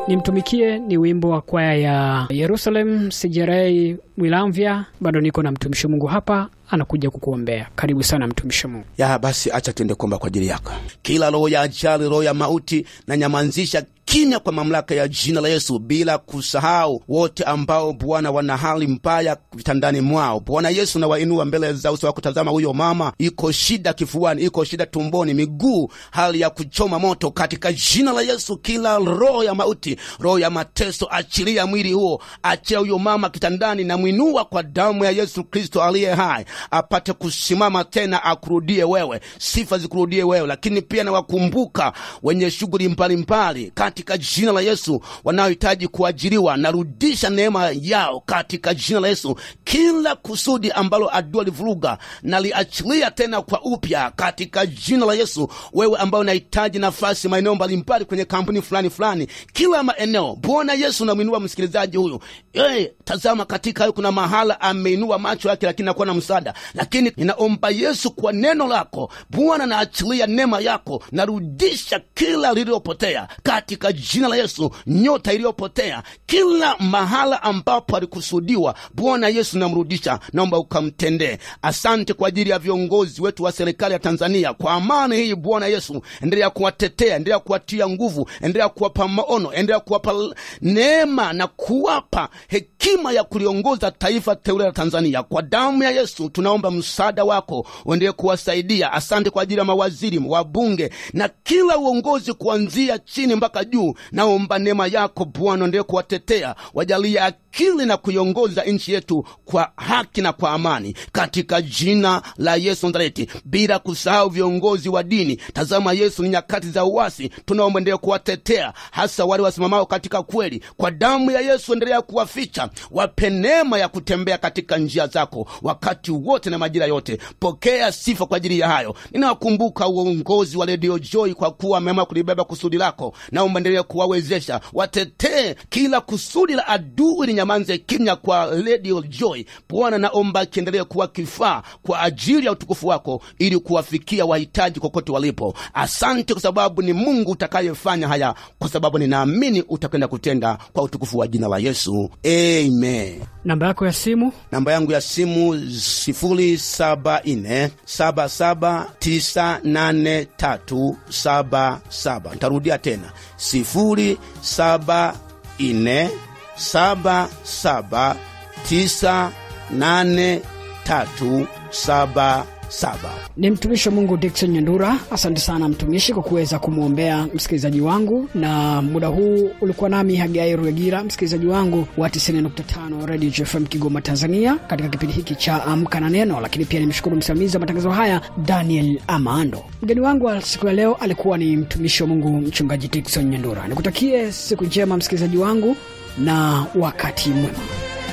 nimtumikie ni wimbo wa kwaya ya Yerusalem Sijerei Wilamvya. Bado niko na mtumishi Mungu hapa anakuja kukuombea. Karibu sana mtumishi Mungu. ya basi, acha tuende kuomba kwa ajili yako. Kila roho ya ajali, roho ya mauti, na nyamanzisha kimya kwa mamlaka ya jina la Yesu, bila kusahau wote ambao Bwana wana hali mbaya vitandani mwao. Bwana Yesu, na wainua mbele za uso wako. Tazama huyo mama, iko shida kifuani, iko shida tumboni, miguu, hali ya kuchoma moto. Katika jina la Yesu, kila roho ya mauti, roho ya mateso, achilia mwili huo, achia huyo mama kitandani, na mwinua kwa damu ya Yesu Kristo aliye hai, apate kusimama tena, akurudie wewe, sifa zikurudie wewe. Lakini pia nawakumbuka wenye shughuli mbalimbali katika jina la Yesu, wanaohitaji kuajiriwa, narudisha neema yao katika jina la Yesu. Kila kusudi ambalo adui alivuruga, naliachilia tena kwa upya katika jina la Yesu. Wewe ambao unahitaji nafasi maeneo mbalimbali kwenye kampuni fulani fulani, kila maeneo, Bwana Yesu namwinua msikilizaji huyu. Hey, tazama katika hayo kuna mahala ameinua macho yake, lakini nakuwa na msaada. Lakini ninaomba Yesu, kwa neno lako Bwana, naachilia neema yako, narudisha kila lililopotea katika jina la Yesu, nyota iliyopotea kila mahala ambapo alikusudiwa, Bwana Yesu namrudisha, naomba ukamtendee. Asante kwa ajili ya viongozi wetu wa serikali ya Tanzania, kwa amani hii Bwana Yesu, endelea kuwatetea, endelea kuwatia nguvu, endelea kuwapa maono, endelea kuwapa neema na kuwapa hekima ya kuliongoza taifa teule la Tanzania. Kwa damu ya Yesu tunaomba msaada wako uendelee kuwasaidia. Asante kwa ajili ya mawaziri, wabunge na kila uongozi kuanzia chini mpaka juu. Naomba neema yako Bwana endelee kuwatetea, wajalie akili na kuiongoza nchi yetu kwa haki na kwa amani, katika jina la Yesu Nazareti, bila kusahau viongozi wa dini. Tazama Yesu, ni nyakati za uasi, tunaomba endelee kuwatetea, hasa wale wasimamao katika kweli. Kwa damu ya Yesu endelea kuwaficha, wape neema ya kutembea katika njia zako wakati wote na majira yote. Pokea sifa kwa ajili ya hayo. Ninawakumbuka uongozi wa Radio Joy kwa kuwa wameamua kulibeba kusudi lako, naomba endelee kuwawezesha, watetee kila kusudi la adui linyamanze kimya kwa Radio Joy. Bwana, naomba kiendelee kuwa kifaa kwa ajili ya utukufu wako, ili kuwafikia wahitaji kokote walipo. Asante kwa sababu ni Mungu utakayefanya haya, kwa sababu ninaamini utakwenda kutenda kwa utukufu wa jina la Yesu, amen. Namba yako ya simu Namba yangu ya simu sifuri saba nne saba saba tisa nane tatu saba saba. Ntarudia tena sifuri saba nne saba saba tisa nane tatu saba saba. ni mtumishi wa Mungu Dickson Nyandura. Asante sana mtumishi kwa kuweza kumwombea msikilizaji wangu, na muda huu ulikuwa nami Hagai Ruegira, msikilizaji wangu wa 90.5 Radio JFM Kigoma, Tanzania, katika kipindi hiki cha Amka na Neno. Lakini pia nimshukuru msimamizi wa matangazo haya Daniel Amando. Mgeni wangu wa siku ya leo alikuwa ni mtumishi wa Mungu Mchungaji Dickson Nyandura. Nikutakie siku njema msikilizaji wangu na wakati mwema.